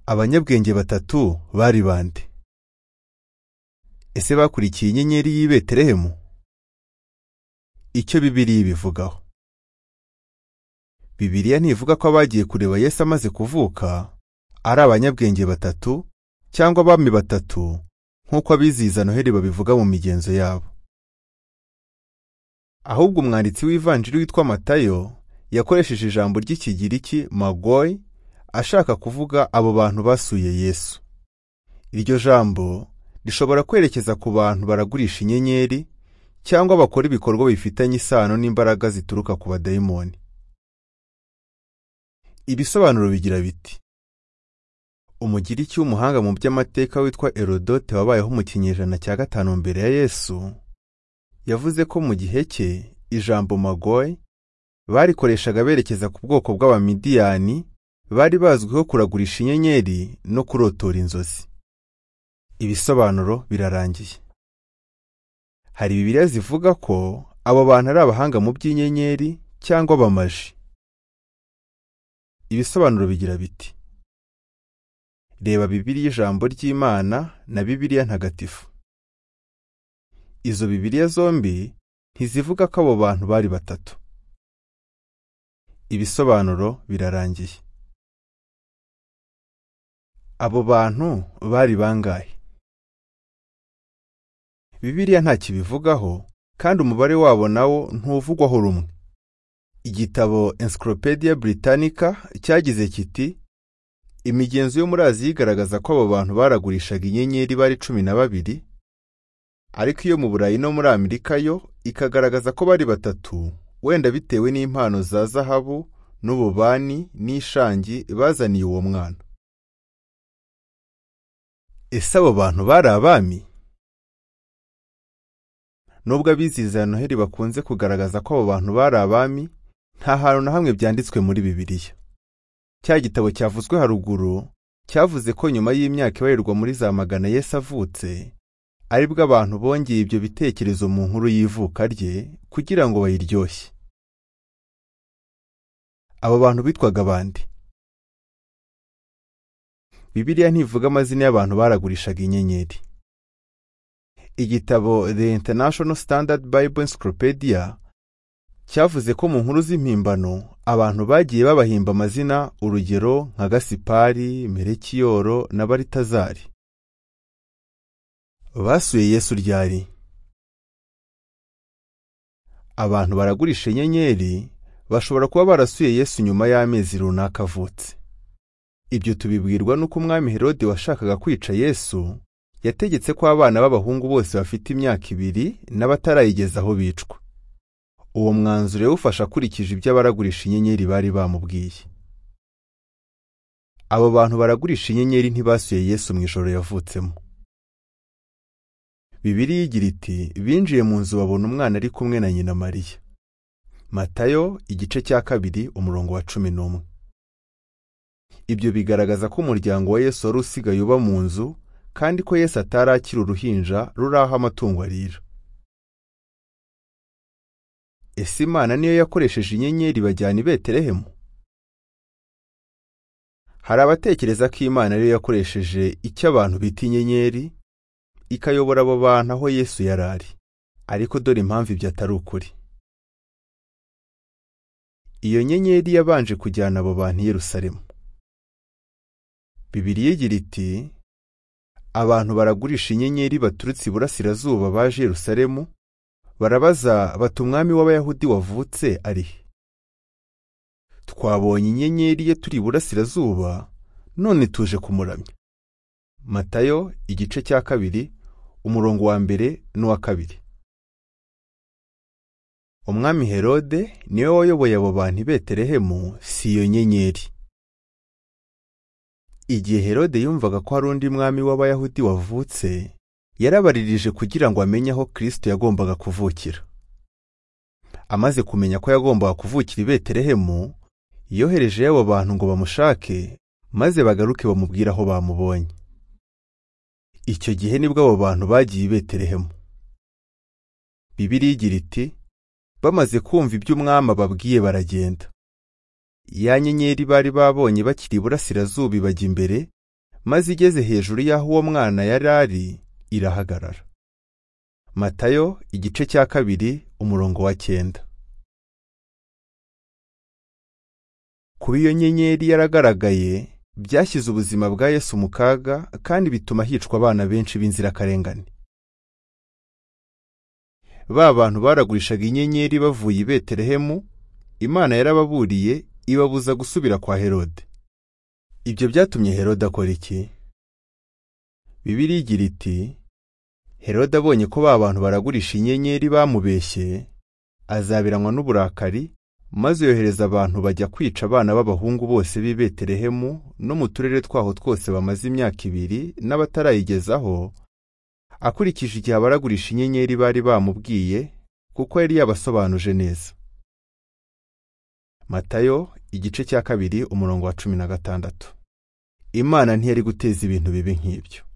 abanyabwenge batatu bari bande ese bakurikiye inyenyeri y'i betelehemu icyo bibiliya ibivugaho bibiliya ntivuga ko abagiye kureba yesu amaze kuvuka ari abanyabwenge batatu cyangwa abami batatu nk'uko abizihiza noheli babivuga mu migenzo yabo ahubwo umwanditsi w'ivanjiri witwa matayo yakoresheje ijambo ry'ikigiriki magoyi ashaka kuvuga abo bantu basuye yesu iryo jambo rishobora kwerekeza ku bantu baragurisha inyenyeri cyangwa bakora ibikorwa bifitanye isano n'imbaraga zituruka ku badayimoni ibisobanuro bigira biti umugiriki w'umuhanga mu by'amateka witwa erodote wabayeho mu kinyejana cya gatanu mbere ya yesu yavuze ko mu gihe cye ijambo magoye barikoreshaga berekeza ku bwoko bw'abamidiyani bari bazwiho kuragurisha inyenyeri no kurotora inzozi ibisobanuro birarangiye hari bibiliya zivuga ko abo bantu ari abahanga mu by'inyenyeri cyangwa abamaji ibisobanuro bigira biti reba bibiliya ijambo ry'imana na bibiliya ntagatifu izo bibiliya zombi ntizivuga ko abo bantu bari batatu ibisobanuro birarangiye abo bantu bari bangahe bibiliya ntakibivugaho kandi umubare wabo nawo ntuvugwaho rumwe igitabo encyclopedia britannica cyagize kiti imigenzo yo muri aziya igaragaza ko abo bantu baragurishaga inyenyeri bari cumi na babiri ariko iyo mu burayi no muri amerika yo ikagaragaza ko bari batatu wenda bitewe n'impano za zahabu n'ububani n'ishangi bazaniye uwo mwana ese abo bantu bari abami nubwo abizihiza ya noheli bakunze kugaragaza ko abo bantu bari abami nta hantu na hamwe byanditswe muri bibiliya cya gitabo cyavuzwe haruguru cyavuze ko nyuma y'imyaka ibarirwa muri za magana yesu avutse aribwo abantu bongeye ibyo bitekerezo mu nkuru y'ivuka rye kugira ngo bayiryoshye abo bantu bitwaga abandi bibiliya ntivuga amazina y'abantu baragurishaga inyenyeri igitabo the international standard bible encyclopedia cyavuze ko mu nkuru z'impimbano abantu bagiye babahimba amazina urugero nka gasipari merekiyoro na baritazari basuye yesu ryari abantu baragurisha inyenyeri bashobora kuba barasuye yesu nyuma y'amezi runaka avutse ibyo tubibwirwa n'uko umwami herode washakaga kwica yesu yategetse ko abana b'abahungu bose bafite imyaka ibiri n'abatarayigezaho bicwa uwo mwanzuro yawufashe akurikije ibyo abaragurisha inyenyeri bari bamubwiye abo bantu baragurisha inyenyeri ntibasuye yesu mu ijoro yavutsemo bibiri igira iti binjiye mu nzu babona umwana ari kumwe na nyina mariya matayo igice cya kabiri umurongo wa cumi n'umwe ibyo bigaragaza ko umuryango wa yesu wari usigaye uba mu nzu kandi ko Yesu atari akiri uruhinja ruri aho amatungo arira ese imana niyo yakoresheje inyenyeri bajyana i betelehemu hari abatekereza ko imana ariyo yakoresheje icyo abantu bita inyenyeri ikayobora abo bantu aho yesu yari ari ariko dore impamvu ibyo atari ukuri iyo nyenyeri yabanje kujyana abo bantu i yerusalemu bibiliya igira iti abantu baragurisha inyenyeri baturutse iburasirazuba baje Yerusalemu barabaza bati umwami w'abayahudi wavutse ari he twabonye inyenyeri ye turi iburasirazuba none tuje kumuramya matayo igice cya kabiri umurongo wa mbere n'uwa kabiri umwami herode niwe wayoboye abo bantu i betelehemu si iyo nyenyeri igihe herode yumvaga ko hari undi mwami w'abayahudi wavutse yarabaririje kugira ngo amenye aho kirisito yagombaga kuvukira amaze kumenya ko yagombaga kuvukira i betelehemu yoherejeyo abo bantu ngo bamushake maze bagaruke bamubwire aho bamubonye icyo gihe nibwo abo bantu bagiye i betelehemu bibiliya igira iti bamaze kumva iby'umwami ababwiye baragenda ya nyenyeri bari babonye bakiri iburasirazuba ibajya imbere maze igeze hejuru y'aho uwo mwana yari ari irahagarara matayo igice cya kabiri umurongo wa cyenda kuba iyo nyenyeri yaragaragaye byashyize ubuzima bwa yesu mu kaga kandi bituma hicwa abana benshi b'inzirakarengane ba bantu baragurishaga inyenyeri bavuye i betelehemu imana yarababuriye ibabuza gusubira kwa herode ibyo byatumye herode akora iki bibiri igira iti herode abonye ko ba bantu baragurisha inyenyeri bamubeshye azabiranwa n'uburakari maze yohereza abantu bajya kwica abana b'abahungu bose b'i betelehemu no mu turere twaho twose bamaze imyaka ibiri n'abatarayigezaho akurikije igihe abaragurisha inyenyeri bari bamubwiye kuko yari yabasobanuje neza matayo igice cya kabiri umurongo wa cumi na gatandatu imana ntiyari guteza ibintu bibi nk'ibyo